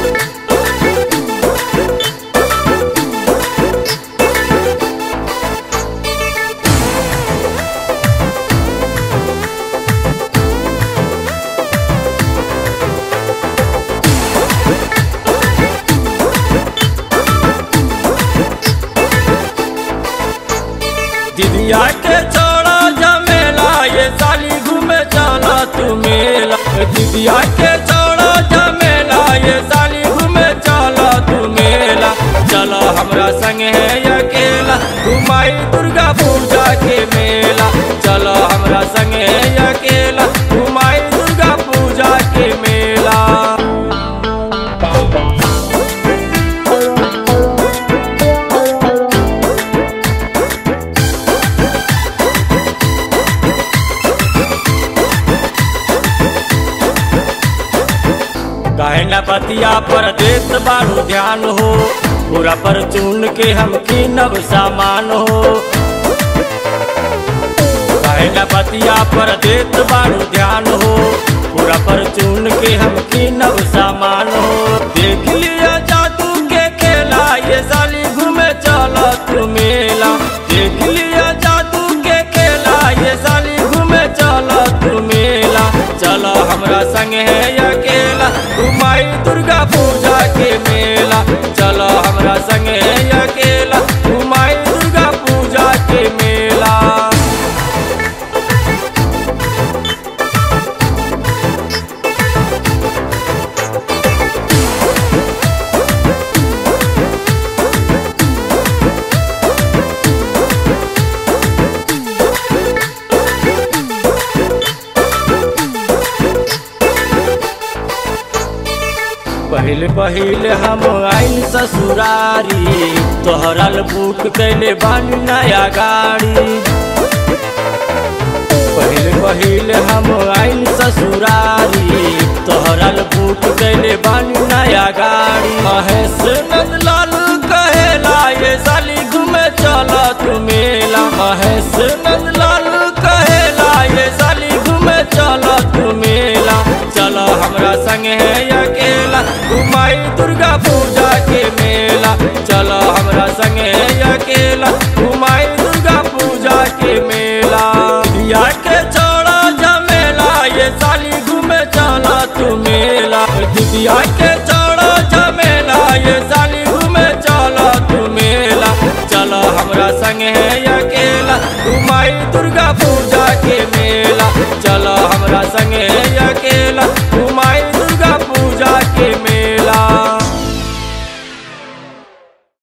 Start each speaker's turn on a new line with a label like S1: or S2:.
S1: दिदिया के छोड़ा जमेला ये साली घूमे चला तू मेला दिदिया के छोड़ा जमेला ये साली घूमे चला तू मेला चलो हमरा संग है अकेला घुमाई दुर्गा पूजा के मेला चलो हमरा संग है अकेला घुमाई दुर्गा पूजा के मेला कहना बतिया पर देत बारू ध्यान हो पूरा पर चुन के हम कीनब सामान हो कहना बतिया पर देत बारू ध्यान हो पूरा पर चुन के हम कीनब सामान हो देख लिया जादू के खेला ये साली घूमे चला तू मेला देख लिया जादू के खेला ये साली घूमे चला तू मेला चलो हमरा संग है अकेला घुमाई दुर्गा पूजा के मेला चलो हमरा संग है अकेला घुमाई दुर्गा पूजा के मेला पहिल पहिल हम आइल ससुरारी तोहरल बुक कैले बानी नया गाड़ी पहिल पहिल हम आइल ससुरारी तोहरल बुक कैले बानी नया गाड़ी महेश नंदलाल कहेला ये साली घूमे चला तू मेला महेश नंदलाल कहेला ये साली घूमे चला तू मेला चलो हमरा संग है अकेला घुमाई दुर्गा पूजा के मेला चलो हमरा संग है अकेला घुमाई दुर्गा पूजा के मेला दिया के छोड़ा झमेला ये साली घूमे चला तू मेला दिया के छोड़ा झमेला ये साली घूमे चला तू मेला चलो हमरा संग है अकेला घुमाई दुर्गा पूजा के मेला चलो हमरा संग है अकेला